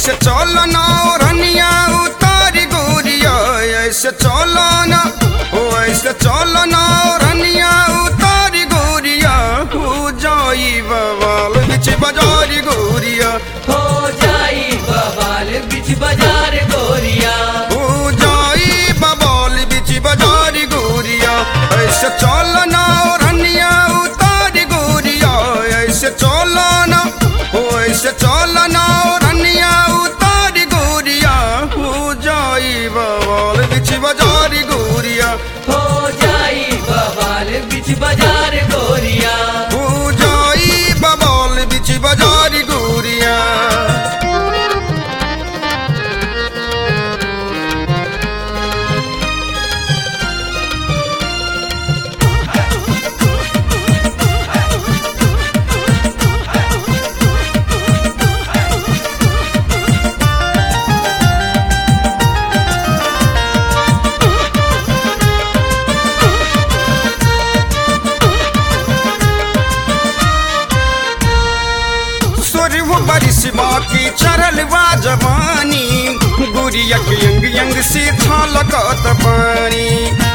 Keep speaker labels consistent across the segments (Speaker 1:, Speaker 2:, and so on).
Speaker 1: ऐसे चलो ना रनिया उतारी गोरिया ऐसे चलो ना ओ ऐसे चलो ना रनिया उतारी गोरिया हो जाई बवाल बिच बाजारी गोरिया
Speaker 2: हो जाई बवाल बिच बाजार गोरिया
Speaker 1: हो जाई बवाल बिच बाजारी गोरिया ऐसे चलो ना रनिया उतारी गोरिया ऐसे चलो ना ओ ऐसे चलो ना रनिया उतारी गोरिया हो जाई बवाल बिच बाजारी गोरिया
Speaker 2: हो जाई बवाल बिच बाजार गोरिया
Speaker 1: हो जाई बवाल बिच बाजारी गोरिया सुरव बरिस बाकी चरल बा जवानी गुरिया के यंग यंग से छलकत पानी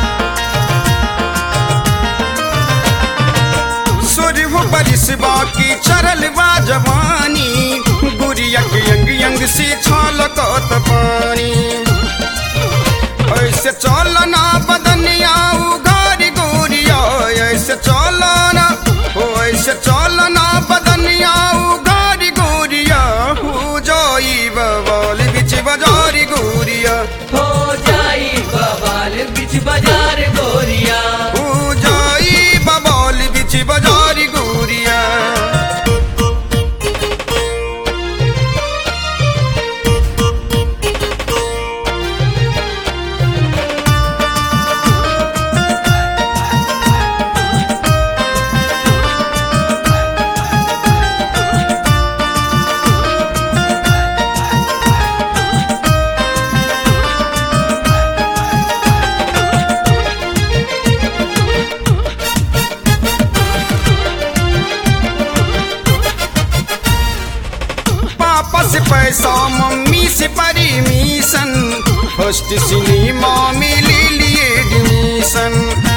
Speaker 1: सुरव बरिस बाकी चरल बा जवानी गुरिया के यंग यंग से छलकत पानी ऐसे चलना बदनिया उगारी गोरिया ऐसे चलना ओ ऐसे चलना बदनिया उगारी गोरिया हो जाई बवाल बिच बाजारी गोरिया
Speaker 2: हो जाई बवाल बिच बाजार गोरिया
Speaker 1: हो जाई बवाल बिच बाजारी गोरिया पापा से पैसा मम्मी से परमिशन फर्स्ट सिनेमा में ले लिए एडमिशन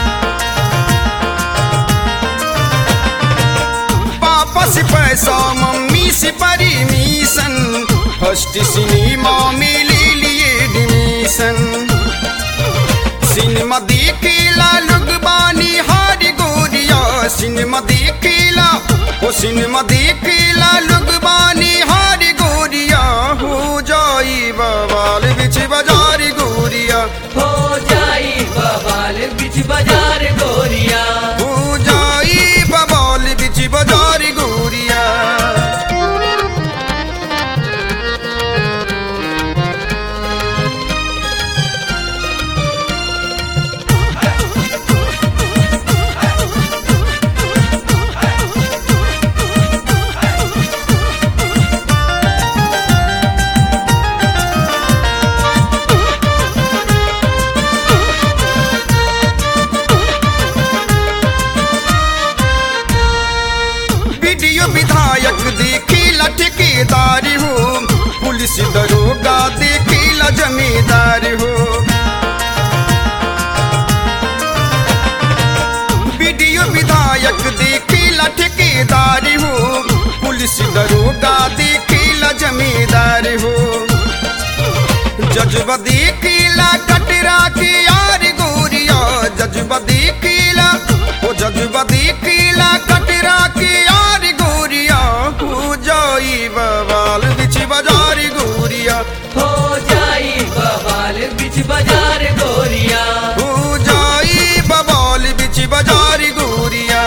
Speaker 1: पापा से पैसा मम्मी से परमिशन फर्स्ट सिनेमा में ले लिए एडमिशन सिनेमा देखेला लोग बानी हारी गोरिया सिनेमा देखेला ओ सिनेमा देखेला लोग बानी हारी गोरिया हो जाई बवाल बिच बाजारी गोरिया
Speaker 2: हो जाई बवाल बिच बाजार गोरिया
Speaker 1: हो जाई बवाल बिच बाजारी गोरिया वीडियो विधायक देखीला ठेकेदारी हो पुलिस दरोगा देखीला जमींदारी हो वीडियो विधायक देखीला ठेकेदारी हो पुलिस दरोगा देखीला जमींदारी हो जजबा देखीला कटरा के यार गोरिया जजबा देखीला ओ जजबा देखीला कटरा के यार गोरिया हो जाई बवाल बिच बाजारी गोरिया
Speaker 2: हो जाई बवाल बिच बाजार गोरिया
Speaker 1: हो जाई बवाल बिच बाजारी गोरिया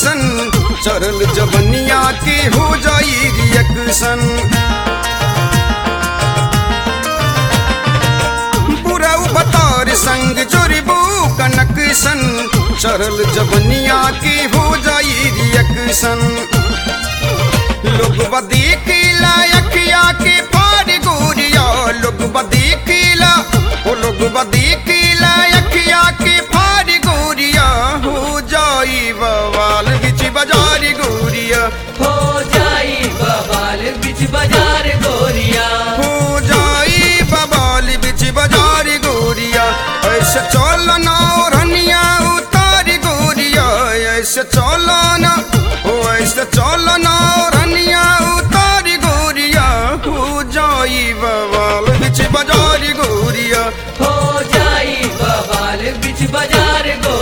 Speaker 1: सन चढ़ल जबनिया के हो जाई रिएक्शन बुराऊ बतौर संग जोड़बू कनक सन चढ़ल जबनिया के हो जाई रिएक्शन लोग बदीकीला अखिया के फाड़ गोरिया लोग बदीकीला ओ लोग बदीकीला अखिया के फाड़ गोरिया हो जाई बवाल बिच बाजार गोरिया
Speaker 2: हो जाई बवाल बिच बाजार गोरिया
Speaker 1: हो जाई बवाल बिच बाजार गोरिया ऐसे चलना रनिया उतार गोरिया ऐसे चलना ओ ऐसे चलना रनिया उतार गोरिया हो जाई बवाल बिच बाजार गोरिया
Speaker 2: हो जाई बवाल बिच बाजार गोरिया